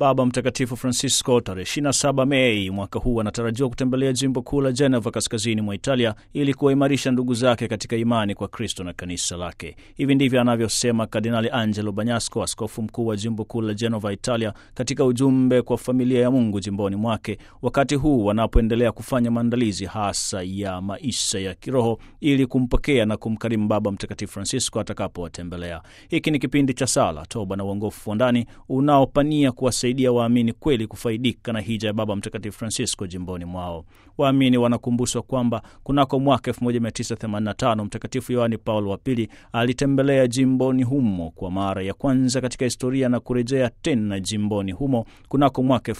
Baba Mtakatifu Francisco tarehe 27 Mei mwaka huu anatarajiwa kutembelea jimbo kuu la Genova kaskazini mwa Italia ili kuwaimarisha ndugu zake katika imani kwa Kristo na kanisa lake. Hivi ndivyo anavyosema Kardinali Angelo Bagnasco, askofu mkuu wa jimbo kuu la Genova, Italia, katika ujumbe kwa familia ya Mungu jimboni mwake, wakati huu wanapoendelea kufanya maandalizi hasa ya maisha ya kiroho ili kumpokea na kumkarimu Baba Mtakatifu Francisco atakapowatembelea. Hiki ni kipindi cha sala, toba na uongofu wa ndani unaopania kuwasaidia waamini kweli kufaidika na hija ya Baba Mtakatifu Francisco jimboni mwao. Waamini wanakumbushwa kwamba kunako mwaka 1985 Mtakatifu Yohani Paulo wa Pili alitembelea jimboni humo kwa mara ya kwanza katika historia na kurejea tena jimboni humo kunako mwaka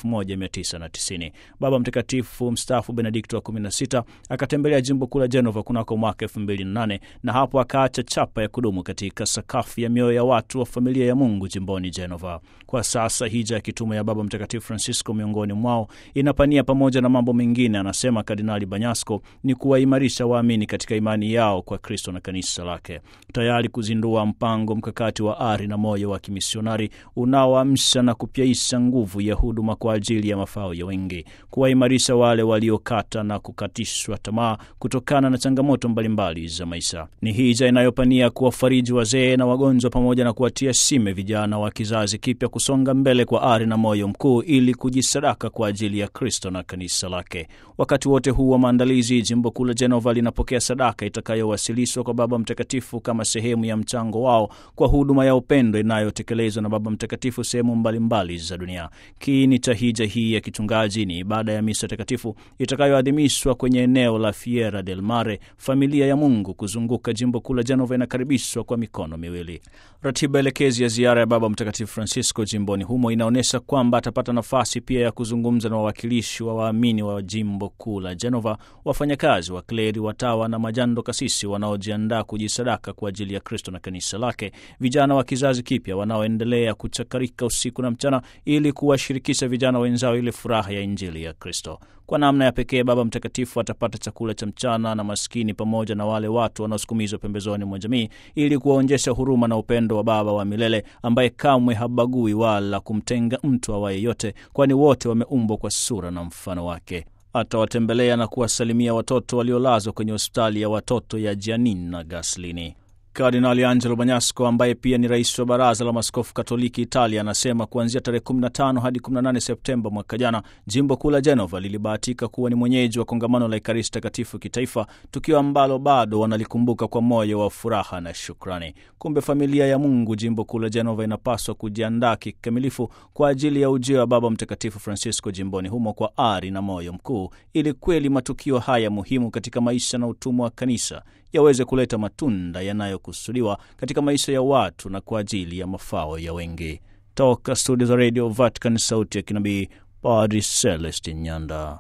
1990. Baba Mtakatifu mstaafu Benedikto wa 16 akatembelea jimbo kuu la Genova kunako mwaka 2008 na hapo akaacha chapa ya kudumu katika sakafu ya mioyo ya watu wa familia ya Mungu jimboni Genova. Kwa sasa hija ya kitume ya Baba Mtakatifu Francisco miongoni mwao inapania pamoja na mambo mengine, anasema Kardinali Banyasco, ni kuwaimarisha waamini katika imani yao kwa Kristo na kanisa lake, tayari kuzindua mpango mkakati wa ari na moyo wa kimisionari unaoamsha na kupyaisha nguvu ya huduma kwa ajili ya mafao ya wengi, kuwaimarisha wale waliokata na kukatishwa tamaa kutokana na changamoto mbalimbali za maisha. Ni hija inayopania kuwafariji wazee na wagonjwa pamoja na kuwatia shime vijana wa kizazi kipya kusonga mbele kwa ari na moyo mkuu ili kujisadaka kwa ajili ya Kristo na kanisa lake. Wakati wote huu wa maandalizi, jimbo kuu la Genova linapokea sadaka itakayowasilishwa kwa Baba Mtakatifu kama sehemu ya mchango wao kwa huduma ya upendo inayotekelezwa na Baba Mtakatifu sehemu mbalimbali za dunia. Kiini cha hija hii ya kichungaji ni ibada ya misa takatifu itakayoadhimishwa kwenye eneo la Fiera del Mare. Familia ya Mungu kuzunguka jimbo kuu la Genova inakaribishwa kwa mikono miwili. Ratiba elekezi ya ziara ya Baba Mtakatifu Francisco jimboni humo inaonyesha kwamba atapata nafasi pia ya kuzungumza na wawakilishi wa waamini wa jimbo kuu la Genova, wafanyakazi wa kleri, watawa na majando kasisi wanaojiandaa kujisadaka kwa ajili ya Kristo na kanisa lake, vijana wa kizazi kipya wanaoendelea kuchakarika usiku na mchana ili kuwashirikisha vijana wenzao ile furaha ya Injili ya Kristo. Kwa namna ya pekee Baba Mtakatifu atapata chakula cha mchana na maskini pamoja na wale watu wanaosukumizwa pembezoni mwa jamii ili kuwaonyesha huruma na upendo wa Baba wa milele ambaye kamwe habagui wala kumtenga mtu awaye yote, kwani wote wameumbwa kwa sura na mfano wake. Atawatembelea na kuwasalimia watoto waliolazwa kwenye hospitali ya watoto ya Giannina Gaslini. Kardinali Angelo Bagnasco ambaye pia ni rais wa baraza la maskofu Katoliki Italia anasema kuanzia tarehe 15 hadi 18 Septemba mwaka jana, jimbo kuu la Genova lilibahatika kuwa ni mwenyeji wa kongamano la Ekaristi Takatifu kitaifa, tukio ambalo bado wanalikumbuka kwa moyo wa furaha na shukrani. Kumbe familia ya Mungu jimbo kuu la Genova inapaswa kujiandaa kikamilifu kwa ajili ya ujio wa Baba Mtakatifu Francisco jimboni humo kwa ari na moyo mkuu, ili kweli matukio haya muhimu katika maisha na utumwa wa kanisa yaweze kuleta matunda yanayokusudiwa katika maisha ya watu na kwa ajili ya mafao ya wengi. Toka studio za Radio Vatican, sauti ya kinabii, Padri Celestin Nyanda.